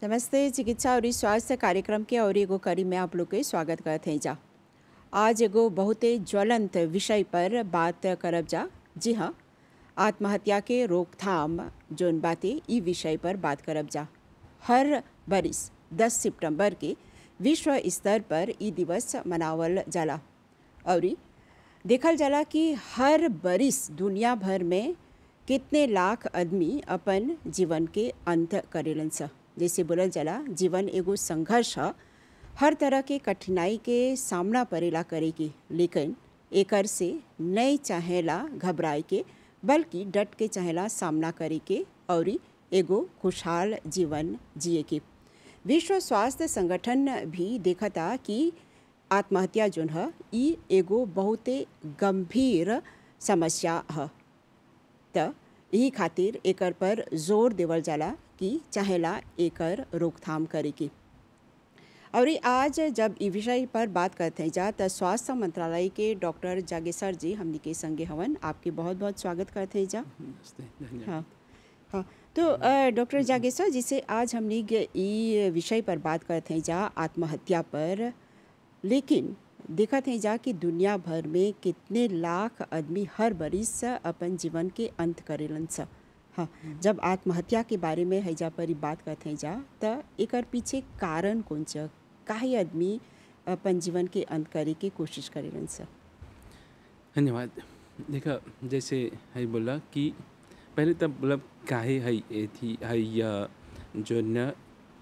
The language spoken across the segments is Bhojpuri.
नमस्ते चिकित्सा और स्वास्थ्य कार्यक्रम के और एगो कड़ी में आप लोग के स्वागत करते हैं जा आज एगो बहुते ज्वलंत विषय पर बात करब जा जी हाँ आत्महत्या के रोकथाम जोन बातें ई विषय पर बात करब जा हर बरिस 10 सितंबर के विश्व स्तर पर ई दिवस मनावल जाला और देखल जाला कि हर बरिस दुनिया भर में कितने लाख आदमी अपन जीवन के अंत करेलन स जैसे बोलल जाला जीवन एगो संघर्ष ह हर तरह के कठिनाई के सामना परेला करे के लेकिन एकर से नहीं चाहेला घबराए के बल्कि डट के चाहेला सामना करे के और एगो खुशहाल जीवन जिए के विश्व स्वास्थ्य संगठन भी देखता कि आत्महत्या जोन ह ई एगो बहुते गंभीर समस्या ह त यही खातिर एकर पर जोर देवल जाला कि चाहेला एकर रोकथाम करे के और आज जब ई विषय पर बात करते हैं जा त स्वास्थ्य मंत्रालय के डॉक्टर जागेसर जी हमनी के संगे हवन आपके बहुत बहुत स्वागत करते हैं जा नमस्ते धन्यवाद हाँ हाँ तो अ, डॉक्टर जागेसर जिसे आज हमने गे- ई विषय पर बात करते हैं जा आत्महत्या पर लेकिन देखत हैं जा कि दुनिया भर में कितने लाख आदमी हर बरिस अपन जीवन के अंत करेलन स हाँ जब आत्महत्या के बारे में हैजा पर ई बात करते हैं जा त एकर पीछे कारण कौन च काहे आदमी अपन जीवन के अंत करे के कोशिश करेलन स धन्यवाद देखा जैसे है बोला कि पहले तब मतलब काहे है ये थी है या जो न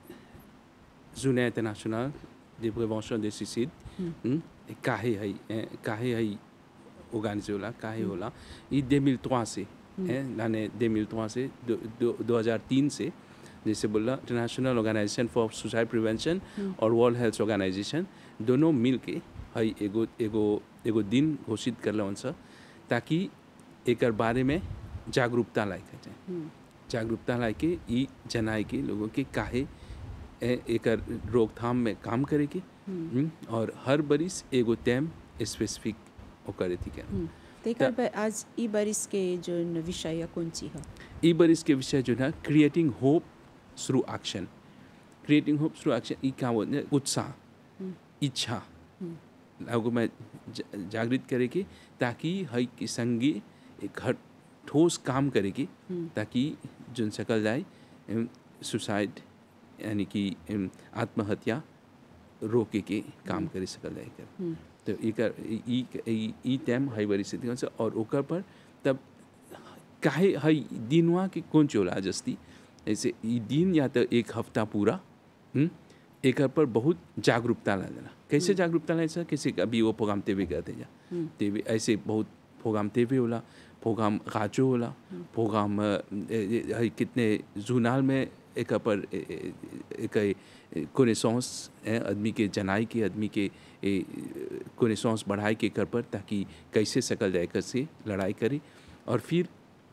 जुने international de prévention des suicides हम्म, काहे है ए, काहे है ऑर्गेनाइज होला काहे होला ये 2003 से है यानी 2003 से दो- दो- 2003 से जैसे बोला international organisation for suicide prevention और वर्ल्ड हेल्थ ऑर्गेनाइजेशन दोनों मिल के है एगो एगो एगो दिन घोषित करल उनसे ताकि एकर बारे में जागरूकता लाए के जाए जागरूकता लाए के ई जनाए के लोगों के काहे ए- एकर रोकथाम में काम करे के हम्म, और हर बरिस एगो टाइम स्पेसिफिक ओकर अथी के तो एकर पर आज ई बरिस के जो विषय है कौन ची है ई बरिस के विषय जो है creating hope through action creating hope through action ई क्या बोलते हैं उत्साह इच्छा लोगों में ज- जागृत करे के ताकि हई के संगे एक हर ठोस काम करे के ताकि जुन सकल जाए सुसाइड यानी कि एम, आत्महत्या रोके के काम करे सकल जाए कर तो एकर ई ई ई टाइम हई बड़ी स्थिति से और ओकर पर तब काहे हई दिनवा के कौन चोला जस्ती ऐसे ई दिन या तो एक हफ्ता पूरा हम्म, एकर पर बहुत जागरूकता लागला कैसे जागरूकता लाए सर कैसे अभी वो प्रोग्राम तेवे करते जा तेवे ऐसे बहुत प्रोग्राम तेवे होला प्रोग्राम गाचो होला प्रोग्राम अ, ए- ए- हई कितने जूनाल में एक पर ए- ए- एक कोनेसॉन्स आदमी के जनाई के आदमी के कोनेसॉन्स बढ़ाए के कर पर ताकि कैसे सकल जाए कर से लड़ाई करे और फिर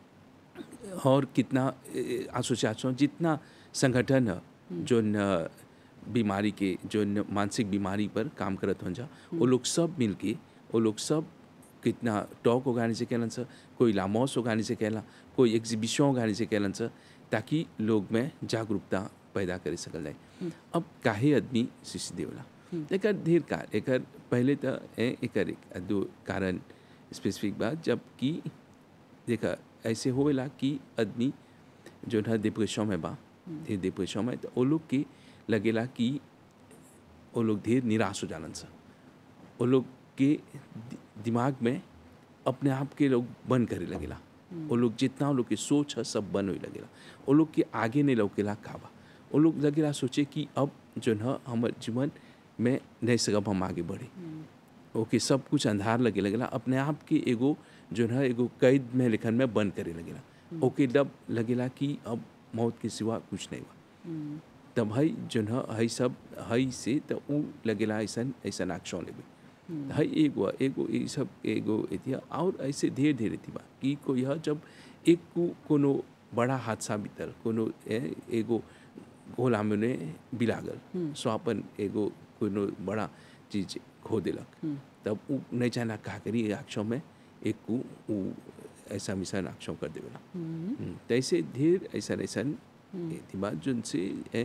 और कितना एसोसिएशन जितना संगठन है जो न बीमारी के जो न मानसिक बीमारी पर काम करत हो जा वो लोग सब मिल के वो लोग सब कितना टॉक ऑर्गेनाइज कैलन सर कोई लामोस ऑर्गेनाइज कैला कोई एग्जीबिशन ऑर्गेनाइज कैलन सर ताकि लोग में जागरूकता पैदा करे सकल जाए अब काहे आदमी शिशु देवला एकर ढेर कार एकर पहले तो ए- एकर एक दो कारण स्पेसिफिक बात जब कि देखा ऐसे होवेला कि आदमी जो है डिप्रेशन में बा ढेर डिप्रेशन में तो वो लोग के लगेला कि वो लोग ढेर निराश हो जालन सा वो लोग के दि- दिमाग में अपने आप के लोग बंद करे लगेला वो लोग जितना वो लोग के सोच है सब बंद होए लगेला वो लोग के आगे नहीं लौकेला का बा वो लोग लगेला सोचे कि अब जो है हमारे जीवन में नहीं सकब हम आगे बढ़े ओके सब कुछ अंधार लगे लगेला अपने आप के एगो जो है एगो कैद में लेखन में बंद करे लगेला ओके जब लगेला कि अब मौत के सिवा कुछ नहीं बा तब हई जो है हई सब हई से तो उ लगेला ऐसा ऐसा एक्शन लेबे हई एगो एगो ये सब एगो एथिया और ऐसे ढेर ढेर एथी बा कि कोई ह जब एक को कोनो बड़ा हादसा भीतर कोनो ए- एगो गोला में बिलागल स्वापन एगो कोनो बड़ा चीज खो देलक तब उ नहीं जाना का करी एक्शन में एक को उ ऐसा मिशन एक्शन कर देवेला हम्म, तो ऐसे ढेर ऐसा ऐसा एथी बा जोन से ए,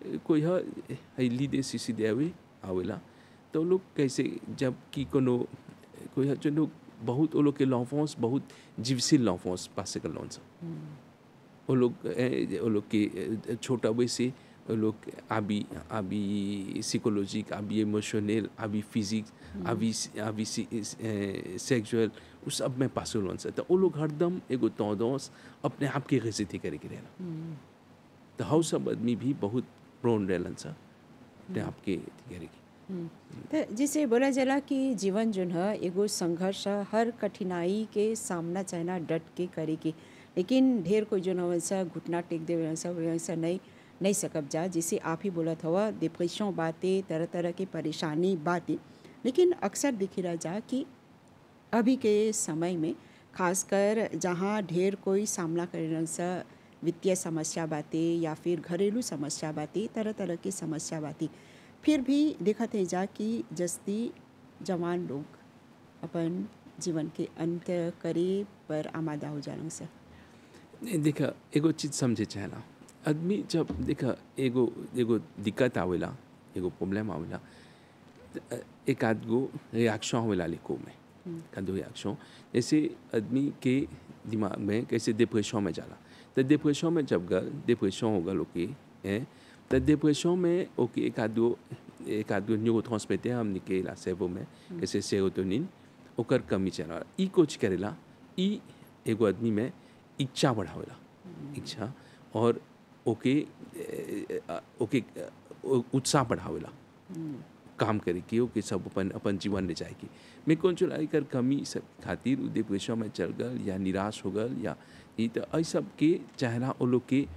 कोई ह है लीदे सीसी देवे आवेला तो लोग कैसे जब कि कोनो कोई ह जो लोग बहुत वो लोग के लॉन्फोंस बहुत जीवशील लॉन्फोंस पास कर लोन सा वो लोग ए, वो लोग के ए, छोटा वैसे वो लोग अभी अभी साइकोलॉजिक अभी इमोशनल अभी फिजिक्स अभी अभी सेक्सुअल उस सब में पास लोन सा तो वो लोग हरदम एगो तौदोस अपने आप के गजती करे के रहना तो हाउ सब आदमी भी बहुत प्रोन रहलन सा अपने आप के करे के तो जिसे बोला जाला कि जीवन जो है एगो संघर्ष है, हर कठिनाई के सामना चाहना डट के करे के लेकिन ढेर कोई जो वैसा घुटना टेक दे वैसा वैसा नहीं नहीं सकब जा जिसे आप ही बोलत हवा डिप्रेशन बातें तरह तरह की परेशानी बातें लेकिन अक्सर दिखी रह जा कि अभी के समय में खासकर जहाँ ढेर कोई सामना कर सा वित्तीय समस्या बातें या फिर घरेलू समस्या बातें तरह तरह की समस्या बातें फिर भी देखत है जा कि जस्ती जवान लोग अपन जीवन के अंत करे पर आमादा हो जालन सा देखा एगो चीज समझे चाहला आदमी जब देखा एगो एगो दिक्कत आवेला एगो प्रॉब्लम आवेला त एक आध गो रिएक्शन आवेला लिखो में का दो रिएक्शन जैसे आदमी के दिमाग में कैसे डिप्रेशन में जाला तो डिप्रेशन में जब गल डिप्रेशन हो गल ओके हैं तो डिप्रेशन में ओके एक आध गो एक आध गो न्यूरो ट्रांसमीटर हम निकेला सेबो में कैसे सेरोटोनिन ओकर कमी चला ई कुछ करेला ई एगो आदमी में इच्छा बढ़ावेला इच्छा और ओके ए, अ, ओके अ, उत्साह बढ़ावेला काम करे कि ओके सब अपन अपन जीवन ले जाए की मैं कौन चुला कर कमी सब खातिर उ डिप्रेशन में चल गल या निराश हो गल या ई तो ऐ सब के चाहना वो लोग के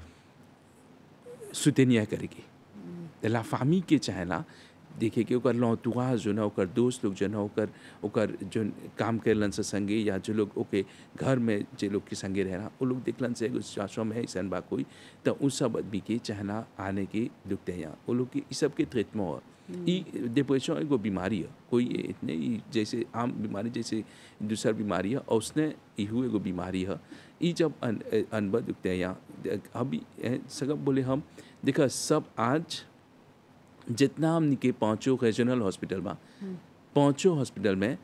सुतेनिया करे के लाफामी के चाहना देखे कि ओकर लौतुआ जो ना ओकर दोस्त लोग जो ना ओकर ओकर जो काम करेलन से संगे या जो लोग ओके घर में जे लोग के संगे रहना वो लोग देखलन से एगो सिचुएशन में ऐसा बा कोई तो उन सब आदमी के चाहना आने के दुखते हैं यहाँ वो लोग के ई सब के ट्रीटमेंट है ई डिप्रेशन एगो बीमारी है कोई इतने ई जैसे आम बीमारी जैसे दूसर बीमारी है और उसने इहू एगो बीमारी है ई जब अन, अनबा दुखते हैं यहाँ अभी ए, सगब बोले हम देखा सब आज जितना हमने के पाँचों रीजनल हॉस्पिटल बा पाँचों हॉस्पिटल में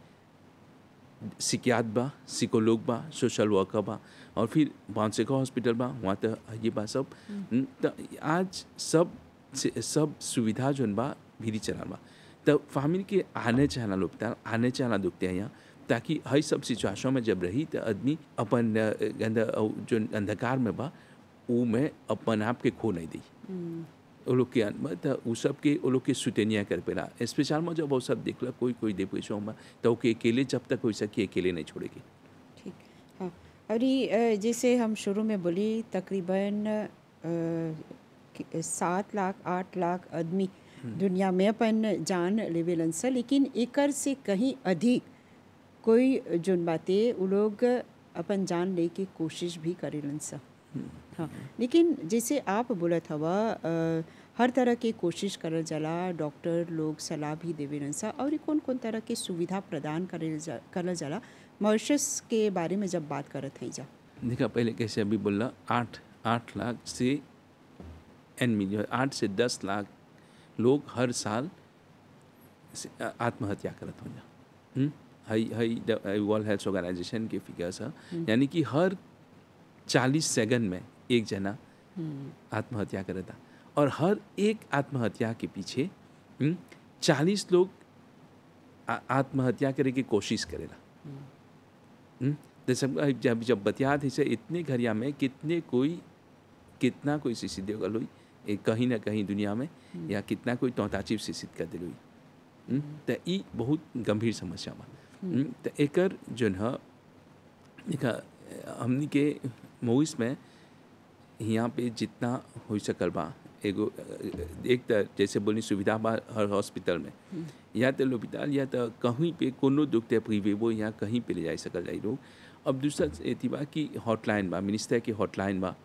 सिकियात बा सिकोलोग बा सोशल वर्कर बा और फिर बांसेका हॉस्पिटल बा वहाँ तो ये बा सब तो आज सब से- सब सुविधा जोन बा भीरी चला बा तो फैमिली के आने चाहना लोग आने चाहना दुखते हैं यहाँ ताकि हर सब सिचुएशन में जब रही तो आदमी अपन अ, गंदा अ, जो अंधकार में बा वो में अपन आप के खो नहीं दी वो लोग के अन- त उ सब के वो लोग के सुतेनिया कर पेला स्पेशल में जब वो सब देखला कोई कोई डिप्रेशन में तो ओके अकेले जब तक हो सके अकेले नहीं छोड़ेगी ठीक हाँ और ये अ, जैसे हम शुरू में बोली तकरीबन अ, कि- सात लाख आठ लाख आदमी दुनिया में अपन जान लेवेलन सा लेकिन एकर से कहीं अधिक कोई जोन बातें वो लोग अपन जान ले के कोशिश भी करेलन सा हाँ लेकिन जैसे आप बोलत हवा अ, हर तरह के कोशिश करल जाला डॉक्टर लोग सलाह भी देवेलन सा और कौन कौन तरह के सुविधा प्रदान करल जा करल जाला मॉरिशस के बारे में जब बात करत है जा देखा पहले कैसे अभी बोला आठ आठ लाख से एन मिलियन आठ से दस लाख लोग हर साल से- आ- आत्महत्या करत हो जा हई हई वर्ल्ड हेल्थ ऑर्गेनाइजेशन के फिगर्स है यानी कि हर चालीस सेकंड में एक जना आत्महत्या करता और हर एक आत्महत्या के पीछे चालीस लोग आ- आत्महत्या करे की कोशिश करेला हम्म? तो सब जब जब बतियात है से इतने घरिया में कितने कोई कितना कोई शिशिद गल हुई ए, कहीं ना कहीं दुनिया में या कितना कोई तौताचिव शिशित कर दिल हुई हम्म? तो ई बहुत गंभीर समस्या बा हम्म? तो एकर जोन है देखा हमनी के मोइस में यहाँ पे जितना हो सकल बा एगो एक तो जैसे बोली सुविधा बा हर हॉस्पिटल में या तो लोपिताल या तो कहीं पे कोनो दुख ते प्रीवेबो यहाँ कहीं पे ले जा सकल जाई लोग अब दूसरा एथी बा कि हॉटलाइन बा मिनिस्टर की हॉटलाइन बा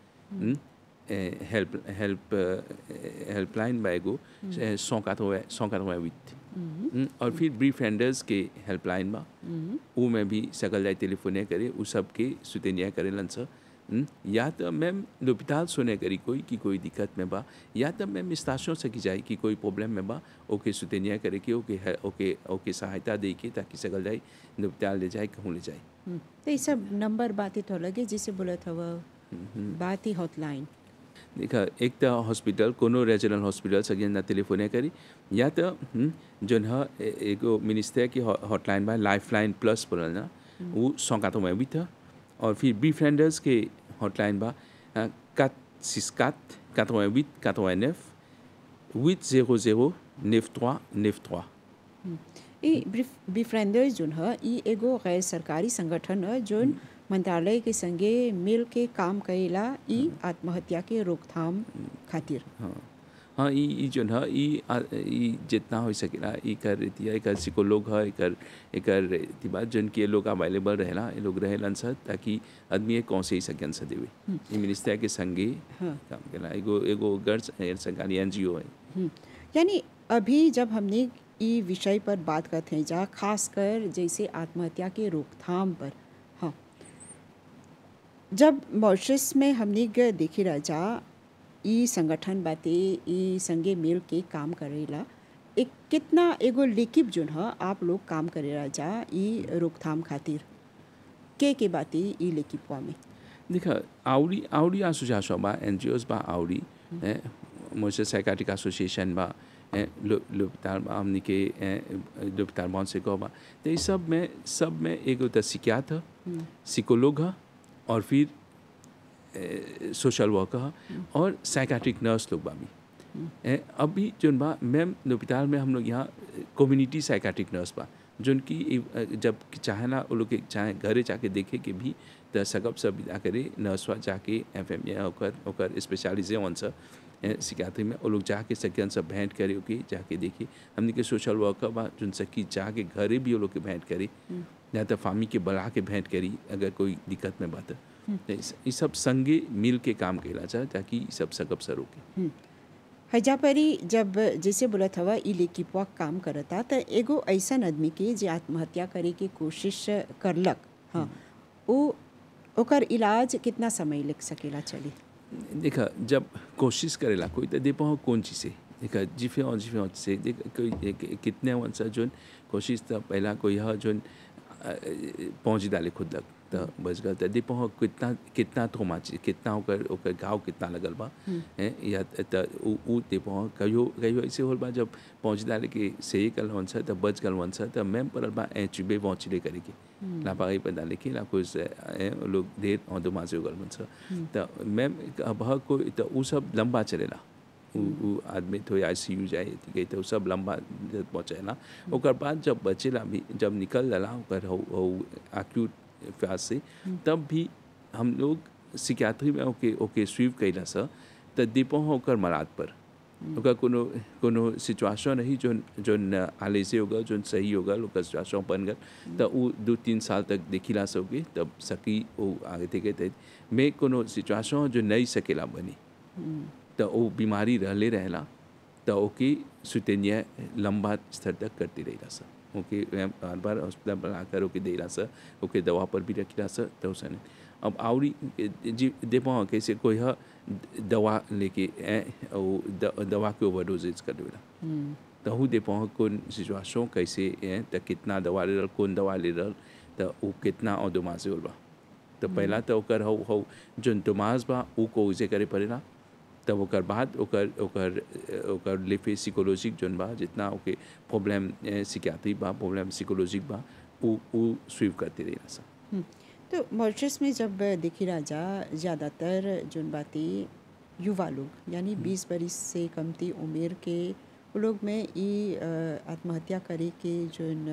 हेल्प हेल्प हेल्पलाइन बा एगो सौ कातवे सौ कातवे विथ और फिर ब्रीफ एंडर्स के हेल्पलाइन बा वो में भी सकल जाए टेलीफोने करे उ सब के सुतेनिया करेलन स हम्म, या तो मैम लोपिताल सुने करी कोई कि कोई दिक्कत में बा या तो मैम स्टाशों से की जाए कि कोई प्रॉब्लम में बा ओके सुतेनिया करे कि ओके है ओके ओके सहायता दे के ताकि सगल जाए लोपिताल ले जाए कहूँ ले जाए हम्म, तो ये सब नंबर बात ही तो लगे जिसे बोला था वह बात ही हॉटलाइन देखा एक तो हॉस्पिटल कोनो रीजनल हॉस्पिटल सगे ना टेलीफोन करी या तो हम्म, जोन ह ए- एगो मिनिस्टर की हॉटलाइन बा लाइफ लाइन प्लस बोलल ना वो सौकातों में भी था और फिर बी फ्रेंडर्स के हॉटलाइन बा कात सिस्कात कातों में कातों नेफ हुit zéro zéro neuf trois neuf trois ई बिफ्रेंडर्स जोन ह ई एगो गैर सरकारी संगठन ह जोन मंत्रालय के संगे मिल के काम करेला ई आत्महत्या के रोकथाम खातिर हाँ हाँ ई ई जोन है ई आ- ई जितना हो सकेला ई कर रहती है एकर सिकोलोग है एकर एकर रहती बात जोन की ये लोग अवेलेबल रहेला ये लोग रहेलन सर ताकि आदमी कौन से ही सकें सा देवे ई मिनिस्टर के संगे हाँ। काम केला एगो एगो गैर स- सरकारी एन है हम्म, यानी अभी जब हमने ई विषय पर बात करते हैं जा खासकर जैसे आत्महत्या के रोकथाम पर हाँ जब मॉरिशस में हमने ग देखी रह जा ई संगठन बाते ई संगे मिल के काम करेला एक कितना एगो लेकिब जोन ह आप लोग काम करे रह जा ई रोकथाम खातिर के के बाते ई लेकिबवा में देखा आवड़ी आवड़ी एसोसिएशन बा एन जी बा आवड़ी मोसे साइकाट्रिक एसोसिएशन बा ए, लो लोपिताल बा हमनी के लोपिताल बॉन से गो बा तो ये सब में सब में एगो तो सिकियात सिकोलोग ह और फिर सोशल वर्कर ह और साइकाट्रिक नर्स लोग बा भी ए, अभी जोन बा मैम लोपिताल में हम लोग यहाँ कम्युनिटी साइकाट्रिक नर्स बा जोन की ए, जब चाहे ना वो लोग के चाहे घरे जाके देखे के भी त सकब सब जा करे नर्सवा जाके एफ एम या ओकर ओकर स्पेशलिजे वन सा सिकात्री में वो लोग जाके सकियन सब भेंट करे ओके जाके देखी हमने के सोशल वर्कर बा जोन सकी जाके घरे भी वो लोग के भेंट करी या तो फामी के बुला के भेंट करी अगर कोई दिक्कत में बात ये सब संगे मिल के काम कैला चाहे ताकि ई सब सकब सर रोके हैजा परी जब जैसे बोलत हवा ई लेकिपवा काम करता त एगो ऐसन आदमी के जे आत्महत्या करे के कोशिश करलक हाँ वो ओकर इलाज कितना समय लग सकेला चली देखा जब कोशिश करेला कोई तो दे पाओ कौन चीज़ से देखा जिफे और जिफे और से देख कोई एक- कितने वन सा जोन कोशिश तो पहला कोई है जोन पहुँच डाले खुद तक तो बच गल तो दे पाओ कितना कितना थोमा चीज कितना ओकर ओकर घाव कितना लगल बा हैं या तो उ उ दे पाओ कहियो कहियो ऐसे होल बा जब पहुँच डाले के सही कल वन सा तो बच गल वन सा तो मैम परल बा ए चुबे पहुँचले करे के लापरवाही पर डाले के ला कुछ ए, वो लोग देर और दो मासे गल वन सा तो मैम अब ह कोई तो उ सब लंबा चलेला उ उ आदमी तो आई सी यू जाए गई तो उ सब लंबा पहुँचेला ओकर बाद जब बचेला भी जब निकल जाला ओकर हो हो एक्यूट फेज से तब भी हम लोग सिक्याट्री में ओके ओके स्वीव कैला सा तो दीपो ओकर मराद पर ओकर कोनो कोनो सिचुएशन रही जो जोन आले से होगा जोन सही होगा ओकर सिचुएशन बन गल तो उ दो तीन साल तक देखिला सके तब सकी वो आगे थे गए में कोनो सिचुएशन जो नहीं सकेला बनी तो वो बीमारी रहले रहेला तो ओके सुतेनिया लंबा स्तर तक करती रहेला सर ओके बार बार हॉस्पिटल पर आकर ओके देला सर ओके दवा पर भी रखिला सर तो उसने अब आवड़ी जी दे पाओ कैसे कोई है दवा लेके ए, वो द- दवा के ओवरडोजेज कर देला तो हूँ दे पाओ कौन सिचुएशन कैसे है तो कितना दवा ले रहल कौन दवा ले रहल तो वो कितना और दुमा से होल बा तो पहला तो ओकर हौ हौ जोन दुमास बा ऊ को उसे करे पड़ेला तब ओकर बाद ओकर ओकर ओकर लिफे साइकोलॉजिक जोन बा जितना ओके प्रॉब्लम सिक्याट्री बा प्रॉब्लम साइकोलॉजिक बा ऊ ऊ स्वीव करते रहेला सा हम्म, तो मॉरिशस में जब देखी राजा ज़्यादातर जोन बातें युवा लोग यानी बीस बरिस से कमती उम्र के वो लोग में ई अ, आत्महत्या करे के जोन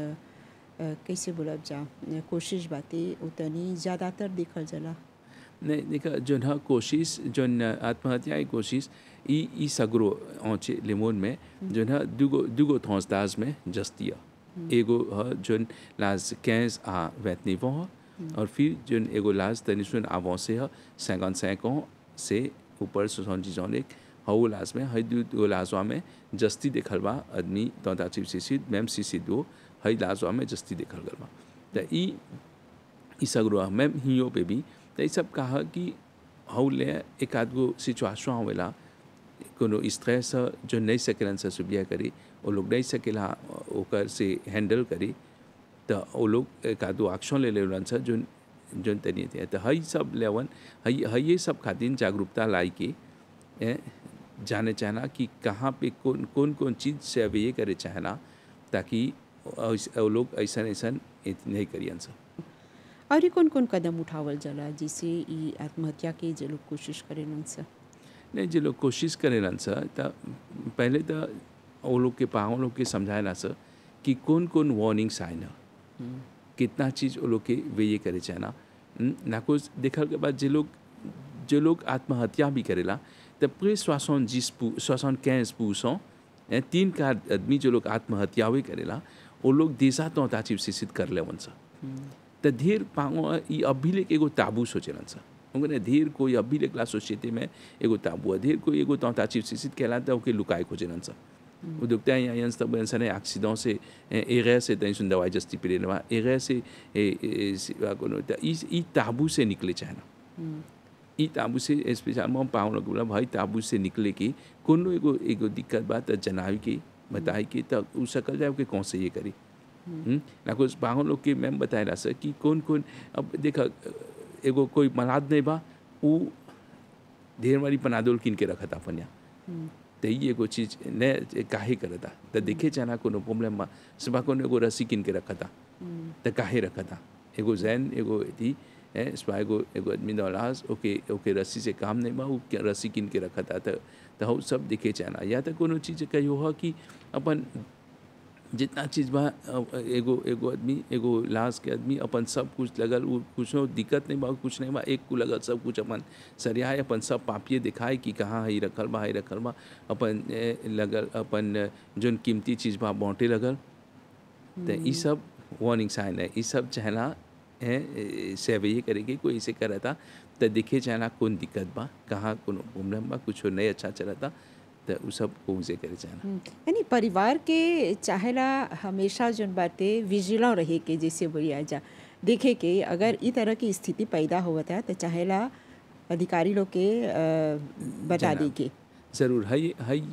अ, कैसे बोलब जा कोशिश बातें उतनी ज़्यादातर देखल जाला नहीं देखा जोन है कोशिश जोन आत्महत्या की कोशिश ई ई सगरो औचे लिमोन में जोन है दुगो दुगो थौसदाज में जस्तिया एगो है जोन लाज कैंस आ वैतनीवो है और फिर जोन एगो लाज तनिसुन आवों से है सैगन सैकों से ऊपर सोसन चीजों एक हऊ लाज में हई दू दो लाजवा में जस्ती देखल बा आदमी तौता चिप सिसिद मैम सिसिद दो हई लाजवा में जस्ती देखल गल बा तो ई ई सगरो मैम हियो पे भी तो ये सब कहा कि हऊ ले एक आध गो सिचुएशन होवेला कोनो स्ट्रेस जो नहीं सकेलन से सुबिया करी वो लोग नहीं सकेला ओकर से हैंडल करी तो वो लोग एक आधो एक्शन ले लेवन से जो जोन तनी थे तो हई सब लेवन हई हई ये सब खातिर जागरूकता लाई के ए, जाने चाहना कि कहाँ पे कौन कौन कौन चीज़ से अब ये करे चाहना ताकि ऐस- वो लोग ऐसा ऐसा नहीं करियन सब और कौन कौन कदम उठावल जाला जिससे ई आत्महत्या के जे लोग कोशिश करेलन सा नहीं जो लोग कोशिश करेलन सर तो पहले तो वो लोग के पाँव लोग के समझाएला सर कि कौन कौन वार्निंग साइन है कितना चीज़ वो लोग के वे ये करे चाहना ना कुछ देखल के बाद जो लोग जो लोग आत्महत्या भी करेला तो पूरे सोसन जिस सोसन कैंस पूसों तीन का आदमी जो लोग आत्महत्या भी करेला वो लोग देशा तो ताचिव शिक्षित कर ले सा तो धीर पाँव ई अभी लेके एगो ताबू सोचेलन सा उनके धीर कोई अभी लेकला सोसाइटी में एगो ताबू है धीर कोई एगो तौता चीज शिक्षित कहलाता ओके लुकाए खोजेलन सा वो दुखता है यहाँ तब इंसान एक्सीडेंट से एगैर से तई सुन दवाई जस्ती पी लेना एगैर से ए- ए- सिवा कोनो त ई ई ताबू से निकले चाहना ई ताबू से स्पेशल में पाँव लोग बोला भाई ताबू से निकले के कोनो एगो एगो दिक्कत बात त जनावी के बताई के तब उ सकल जाए कि कौन से ये करी हम्म? ना कुछ पाँव लोग के मैम बताएला सर कि कौन कौन अब देखा एगो कोई मलाद नहीं बा उ ढेर मारी पनादोल किन के रखा था अपन यहाँ तो ये एगो चीज न काहे करता तो देखे जाना कोनो प्रॉब्लम बा सुबह कोनो एगो रस्सी किन के रखा था तो काहे रखा था एगो जैन एगो थी है सुबह एगो एगो आदमी दौलास ओके ओके रस्सी से काम नहीं बा उ के- रस्सी किन के रखा था तो तो हऊ सब देखे जाना या तो कोनो चीज कहियो हो कि अपन जितना चीज बा अ, एगो एगो आदमी एगो लाश के आदमी अपन सब कुछ लगल उ कुछ दिक्कत नहीं बा कुछ नहीं बा एक को लगल सब कुछ अपन सरियाए अपन सब पापिए दिखाए कि कहाँ है रखल बा है रखल बा अपन ए, लगल अपन अ, जोन कीमती चीज बा बाँटे लगल तो ई सब वार्निंग साइन है ई सब चाहना है सेवे करेंगे कोई इसे करा था तो देखे चाहना कौन दिक्कत बा कहाँ कौन प्रॉब्लम बा कुछ नहीं अच्छा चला था तो उ सब को उसे करे चाहना हम्म, यानी परिवार के चाहेला हमेशा जोन बाटे विजिला रहे के जैसे बोलिया जा देखे के अगर ई तरह की स्थिति पैदा होवत है तो चाहेला अधिकारी लोग के अ, बता दी जनाब। के ज़रूर हई हई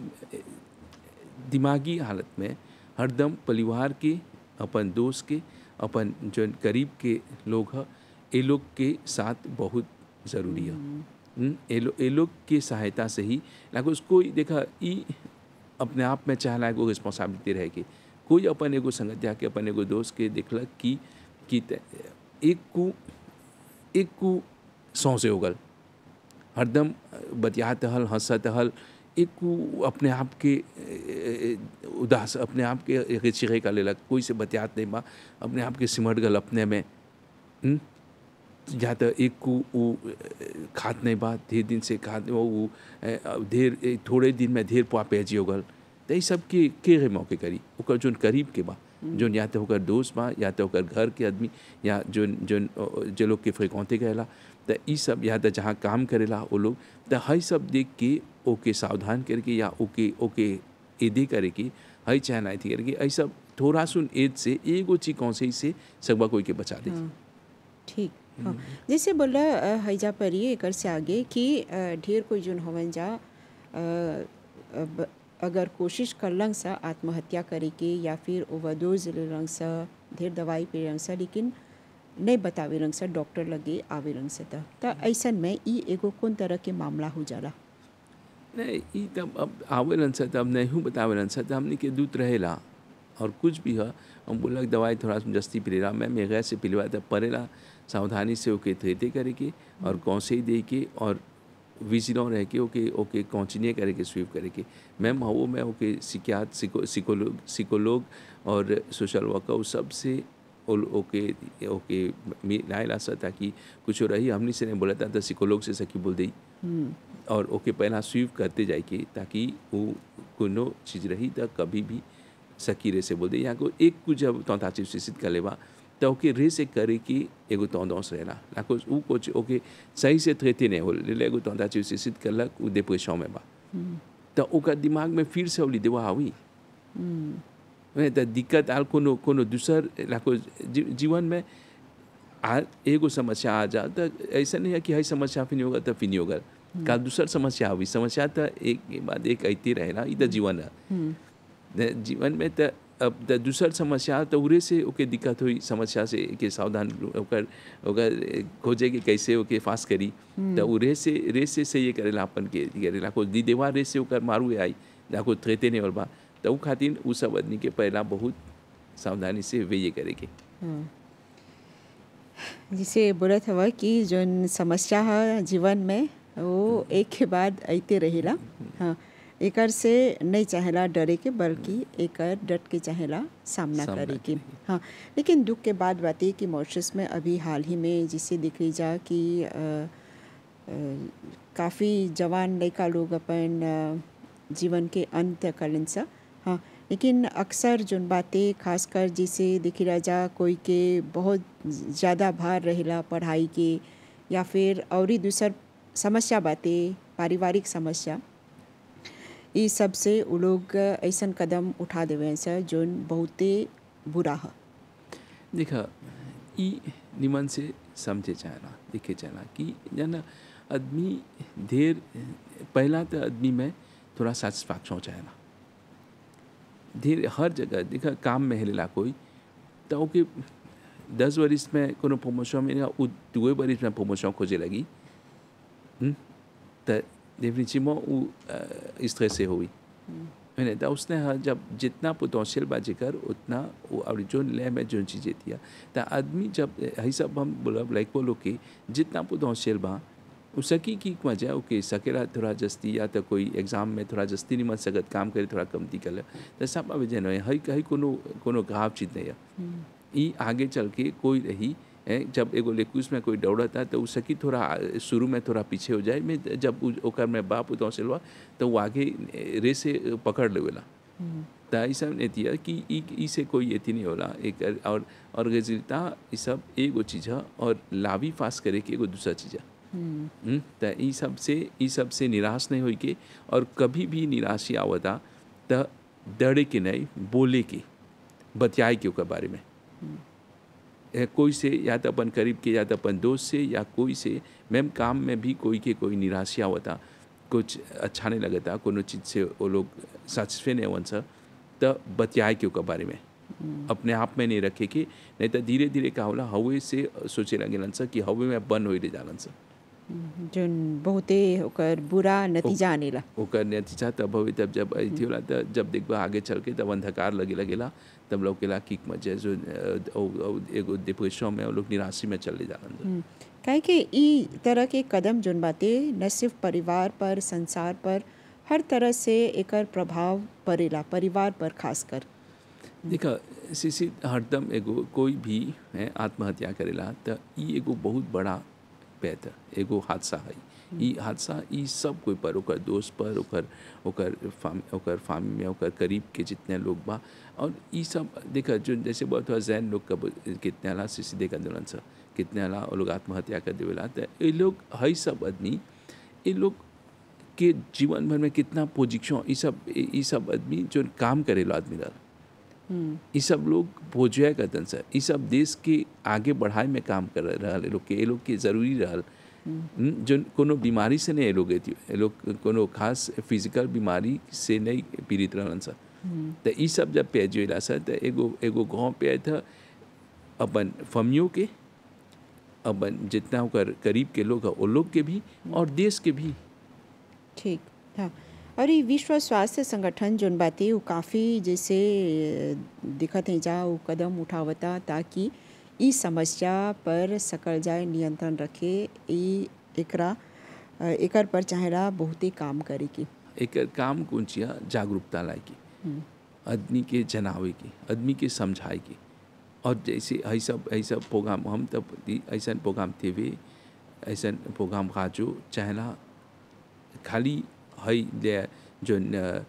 दिमागी हालत में हरदम परिवार के अपन दोस्त के अपन जो करीब के लोग ह ये लोग के साथ बहुत ज़रूरी है हम्म, ये लो ये लोग की सहायता से ही लागो उसको देखा ई अपने आप में चाहला एगो रिस्पॉन्सिबिलिटी रहे कि कोई अपन एगो संगतिया के अपन एगो दोस्त के देखलक कि कि त- एक को एक को सौ से होगल हरदम बतियात हल हंसत हल एक को अपने आप के ए, ए, उदास अपने आप के एक चिड़े का लेलक कोई से बतियात नहीं बा अपने आप के सिमट गल अपने में हम्म? या तो एक को वो ए, खात नहीं बा ढेर दिन से खात वो वो, ए, ढेर ए, थोड़े दिन में ढेर पुआ पेजी हो गल तो ये सब के के रे मौके करी ओकर जोन करीब के बा जोन या तो ओकर दोस्त बा या तो ओकर घर के आदमी या जोन जोन अ, जो लोग के फ्रिकौते गएला तो ई सब या तो जहाँ काम करेला वो लोग तो हई सब देख के ओके सावधान करके या ओके ओके एदे करे कि हई चाहना थी करके ऐ सब थोड़ा सुन एज से एगो चीज कौन से से सकबा कोई के बचा दे हाँ, ठीक हाँ जैसे बोला अ, हैजा परी एकर से आगे कि अ, ढेर कोई जोन होवन जा अ, अब अगर कोशिश करलन सा आत्महत्या करे के या फिर ओवरडोज लेलन सा ढेर दवाई पी रंग सा लेकिन नहीं बतावे रंग सा डॉक्टर लगे आवे रंग से त त ऐसन में ई एगो कौन तरह के मामला हो जाला नहीं ई तब अब आवेलन से तब नहीं बतावेलन से तब हमने के दूत रहेला और कुछ भी है हम बोलक दवाई थोड़ा सा जस्ती पिलेला मैं मेघा से पिलवा तब परेला सावधानी से ओके थेते करे के और कौन से ही दे के और विजिलो रह के ओके ओके कॉन्टिन्यू करे के स्वीप करे के मैम वो मैं ओके सिकियात सिको सिकोलोग सिकोलोग और सोशल वर्कर उस सब से ओल- ओके ओके मिलाएला सा ताकि कुछ रही हमने से नहीं बोला था तो सिकोलोग से सकी बोल दी और ओके पहला स्वीप करते जाए के ताकि वो कोनो चीज़ रही तो कभी भी सकीरे से बोल दे या को एक कुछ जब तौता चीज शिक्षित कर लेबा तो ओके रे से करे कि एगो तौदौस रहेला लाको उ कुछ ओके सही से थ्रेते नहीं हो ले एगो तौता चीज शिक्षित करलक उ डिप्रेशन में बा तो ओकर दिमाग में फिर से ओली देवा हुई नहीं तो दिक्कत आल कोनो कोनो दूसर लाको जी, जीवन में आ एगो समस्या आ जा तो ऐसा नहीं है कि हई समस्या फिर नहीं होगा तो फिर नहीं होगा का दूसर समस्या हुई समस्या तो एक के बाद एक अती रहेला ई तो जीवन है न जीवन में तो अब तो दूसर समस्या तो उरे से ओके दिक्कत हुई समस्या से के सावधान ओकर ओकर खोजे के कैसे ओके फास करी तो उरे से रे से से ये करेला अपन के करेला को दी देवा रे से ओकर मारू आई जाको थेते नहीं और बा तो उ खातिर उ सब आदमी के पहला बहुत सावधानी से वे ये करे के जिसे बोलत हवा कि जोन समस्या है जीवन में वो एक के बाद अइते रहेला हाँ एकर से नहीं चाहेला डरे के बल्कि एकर डट के चाहेला सामना सामना करे के करे के। हाँ लेकिन दुख के बाद बात ये कि मॉरिशस में अभी हाल ही में जिसे दिख रही जा कि काफ़ी जवान लड़का लोग अपन अ, जीवन के अंत करलन सा हाँ लेकिन अक्सर जोन बातें खासकर जिसे दिखी रह जा कोई के बहुत ज़्यादा भार रहेला पढ़ाई के या फिर और ही दूसर समस्या बातें पारिवारिक समस्या ई सब से उ लोग ऐसन कदम उठा देवे सर जोन बहुते बुरा है देखा ई निमन से समझे चाहना देखे चाहना कि जन आदमी देर पहला तो आदमी में थोड़ा सेटिस्फैक्शन चाहना धीरे हर जगह देखा काम में हेलेला कोई तो ओके दस वरिस में कोनो प्रमोशन में उ दुए वरिस में प्रमोशन खोजे लगी हम्म, तो डेफिनेटली उ स्ट्रेस से हुई मैंने तो उसने हाँ जब जितना पोटेंशियल बा जेकर उतना वो और जो ले में जो चीज़ें थी तो आदमी जब यही सब हम बोला लाइक बोलो कि जितना पोटेंशियल बा उ सकी की मजा ओके सकेला थोड़ा जस्ती या तो कोई एग्जाम में थोड़ा जस्ती नहीं मन सकत काम करे थोड़ा कमती कर तो सब अब जन हई हई कोनो कोनो घाव चीज नहीं है ई आगे चल के कोई रही है जब एगो लेकुस में कोई दौड़ता तो उ सकी थोड़ा आ- शुरू में थोड़ा पीछे हो जाए में जब उ- ओकर में बाप उतौ से लवा तो वो आगे रे से पकड़ लेवेला तो ऐसा नहीं थी कि ई ई से कोई एथी नहीं होला एक और और गजिलता ई सब एगो चीज़ है और लावी फास करे के एगो दूसरा चीज़ है हम्म, त ई सब से ई सब से निराश नहीं होई के और कभी भी निराशी आवता त डरे के नहीं बोले के बतियाए के ओकर बारे में ए, कोई से या तो अपन करीब के या तो अपन दोस्त से या कोई से मैम काम में भी कोई के कोई निराशा होता कुछ अच्छा नहीं लगता कोनो चीज़ से वो लोग सेटिस्फाई नहीं होन सा तो बतियाए के ओकर बारे में अपने आप में नहीं रखे के नहीं तो धीरे धीरे का होला हवे से सोचे लगेलन सा कि हवे में बंद होई जालन सा जोन बहुते ओकर बुरा नतीजा आनेला ओकर नतीजा तब होई तब जब अथी होला त जब देखबा आगे चल के तब अंधकार लगे लगेला तब लोग केला किक मजे जो अ, औ- औ- एगो डिप्रेशन में वो लोग निराशी में चले जालन सा। काहे कि ई तरह के कदम जोन बाते न सिर्फ परिवार पर संसार पर हर तरह से एकर प्रभाव पड़ेला परिवार पर खासकर देखा सिसी हरदम एगो कोई भी है आत्महत्या करेला त ई एगो बहुत बड़ा पैत है एगो हादसा है ई हादसा ई सब कोई पर ओकर दोस्त पर ओकर ओकर फाम ओकर फामी में ओकर करीब के जितने लोग बा और ई सब देखा जो जैसे बहुत हुआ जैन लोग कब कितने अला सिसी देखा दुलन सा कितने अला वो लोग आत्महत्या कर देवेला त ये लोग हई सब आदमी ये लोग के जीवन भर में कितना पोजिशन ई सब ई सब आदमी जो काम करेला आदमी रहा ये सब लोग भोजया करतन सर ये सब देश के आगे बढ़ाए में काम कर रहल ये लोग के ये लोग के जरूरी रहल हम्म, जो कोनो बीमारी से नहीं ये लोग एथी ये लोग कोनो खास फिजिकल बीमारी से नहीं पीड़ित रहलन सर तो ये सब जब पे जोला सर तो एगो एगो गाँव पे आया था अपन फमियों के अपन जितना ओकर करीब के लोग है वो लोग के भी और देश के भी ठीक हाँ और ये विश्व स्वास्थ्य संगठन जोन बाते वो काफ़ी जैसे अ, दिखत है जा वो कदम उठावता ताकि ई समस्या पर सकल जाए नियंत्रण रखे ई एकरा अ, एकर पर चाहेला बहुते काम करे की एक काम कौन चिया जागरूकता लाए की आदमी के जनावे की आदमी के समझाए की और जैसे ऐ सब ऐ सब प्रोग्राम हम तब दी- ऐसन प्रोग्राम थे वे ऐसन प्रोग्राम का जो चाहला खाली हई जे जोन अ,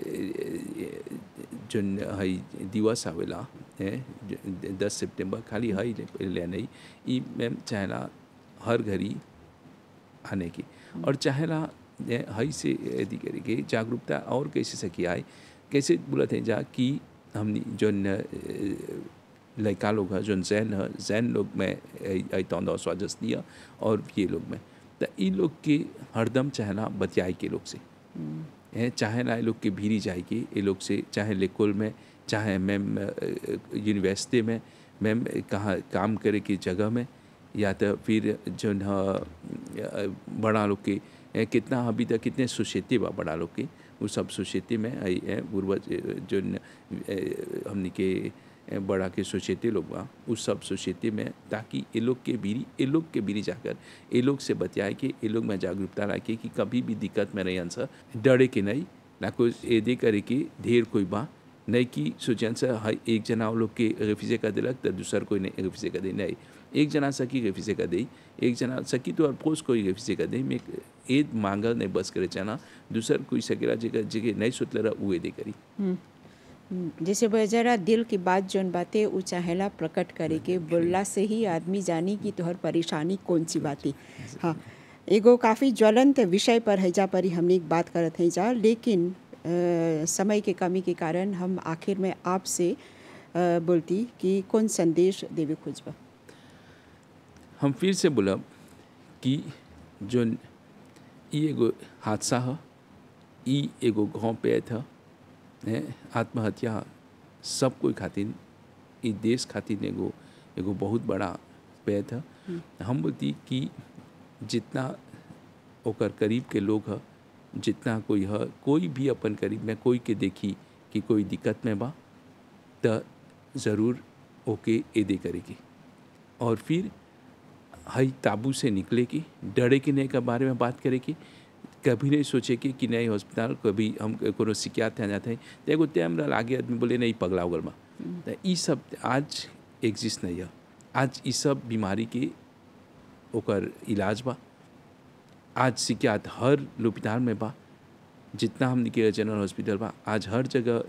जोन हई दिवस आवेला है ज- दस सितंबर खाली हई ले ले नहीं ई मैम चाहला हर घड़ी आने की और चाहेला ये हई से यदि करेंगे जागरूकता और कैसे सकी आए कैसे बोलते हैं जा कि हमने जो न, लड़का लोग है जो जैन है जैन लोग में तौंदा स्वाजस्ती है और ये लोग में तो इन लोग के हरदम चाहना बतियाई के लोग से है चाहे ना ये लोग के भीरी जाएगी ये लोग से चाहे लेकुल में चाहे मैम यूनिवर्सिटी में मैम कहाँ काम करे की जगह में या तो फिर जो न बड़ा लोग के ए, कितना अभी तक कितने सोसाइटी बा बड़ा लोग के वो सब सोसाइटी में आई है पूर्वज जो न, ए, हमने के ए, बड़ा के सोसाइटी लोग बा उस सब सोसाइटी में ताकि ये लोग के बीरी ये लोग के बीरी जाकर ये लोग से बतियाए कि ये लोग में जागरूकता रखे कि कभी भी दिक्कत में नहीं आंसर डरे कि नहीं ना कोई ये दे करे कि ढेर कोई बा नहीं कि सोचन से हर एक जना लोग के रेफिजे का दिलक तो दूसर कोई नहीं रेफिजे का दे नहीं एक जना सकी रेफिजे का दे एक जना सकी तो अफकोर्स कोई रेफिजे का दे मैं एक मांगल नहीं बस करे चाना दूसर कोई सकेला जगह जगह नहीं सोचले रहा उहे दे करी जैसे जरा दिल की बात जोन बातें उ चाहेला प्रकट करे के बोलला से ही आदमी जानी कि तोहर परेशानी कौन सी बाती हाँ एगो काफ़ी ज्वलंत विषय पर हैजा पर ही हमने एक बात करत हैं जा लेकिन आ, समय के कमी के कारण हम आखिर में आपसे आ, बोलती कि कौन संदेश देवे खोजबा हम फिर से बोलब कि जो ई एगो हादसा है ई एगो गाँव पे था है आत्महत्या सब कोई खातिर ई देश खातिर एगो एगो बहुत बड़ा पे था हम बोलती कि जितना ओकर करीब के लोग है जितना कोई है कोई भी अपन करीब में कोई के देखी कि कोई दिक्कत में बा तो ज़रूर ओके ए दे करेगी और फिर हई ताबू से निकले की डरे कि नहीं के बारे में बात करे की कभी नहीं सोचे कि, कि नहीं हॉस्पिटल कभी हम कोनो शिकायत थे जाते हैं तो एगो टाइम रहा आगे आदमी बोले नहीं पगला उगल में तो ये सब आज एग्जिस्ट नहीं है आज ये सब बीमारी के ओकर इलाज बा आज शिकायत हर लोपिताल में बा जितना हमने के जनरल हॉस्पिटल बा आज हर जगह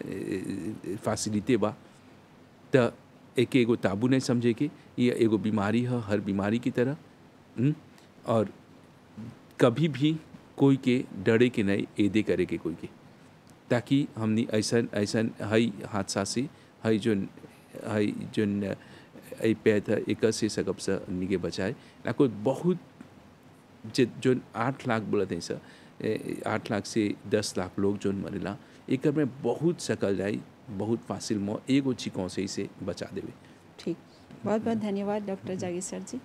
फैसिलिटी बा तो एक एगो ताबू नहीं समझे कि ये एगो बीमारी है हर बीमारी की तरह हुँ? और कभी भी कोई के डरे के नहीं एदे करे के कोई के ताकि हमने ऐसा ऐसा हई हादसा से हई जो हई जो पे था एक से सकब से निके बचाए ना कोई बहुत जो आठ लाख बोला थे सर आठ लाख से दस लाख लोग जो मरेला एक में बहुत सकल जाए बहुत फासिल मो एगो चिकों से इसे बचा देवे ठीक बहुत बहुत धन्यवाद डॉक्टर जागेश्वर जी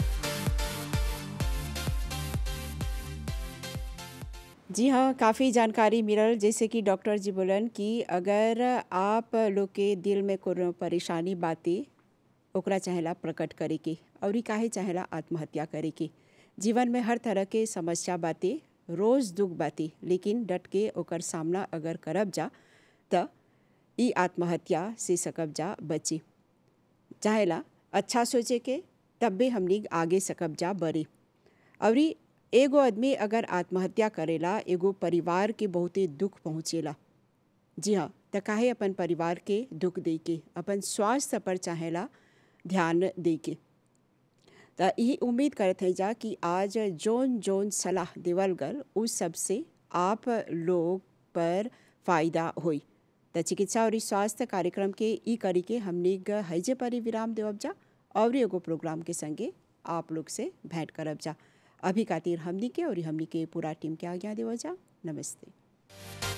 जी हाँ काफ़ी जानकारी मिलल जैसे कि डॉक्टर जी बोलन कि अगर आप लोग के दिल में कोनो परेशानी बातें ओकरा चाहेला प्रकट करे के और काहे चाहेला आत्महत्या करे के जीवन में हर तरह के समस्या बातें रोज़ दुख बातें लेकिन डट के ओकर सामना अगर करब जा त ई आत्महत्या से सकब जा बची चाहेला अच्छा सोचे के तब भी हमनी आगे सकब जा बड़ी और एगो आदमी अगर आत्महत्या करेला एगो परिवार के बहुते दुख पहुँचेला जी हाँ त काहे अपन परिवार के दुख दे के अपन स्वास्थ्य पर चाहेला ध्यान दे के त यही उम्मीद करत है जा कि आज जोन जोन सलाह देवल गल उस सब से आप लोग पर फायदा होई त चिकित्सा और स्वास्थ्य कार्यक्रम के ई करी के हमने हैजे पर ही विराम देवब जा और एगो प्रोग्राम के संगे आप लोग से भेंट करब जा अभी खातिर हमनी के और हमनी के पूरा टीम के आज्ञा देवल जा नमस्ते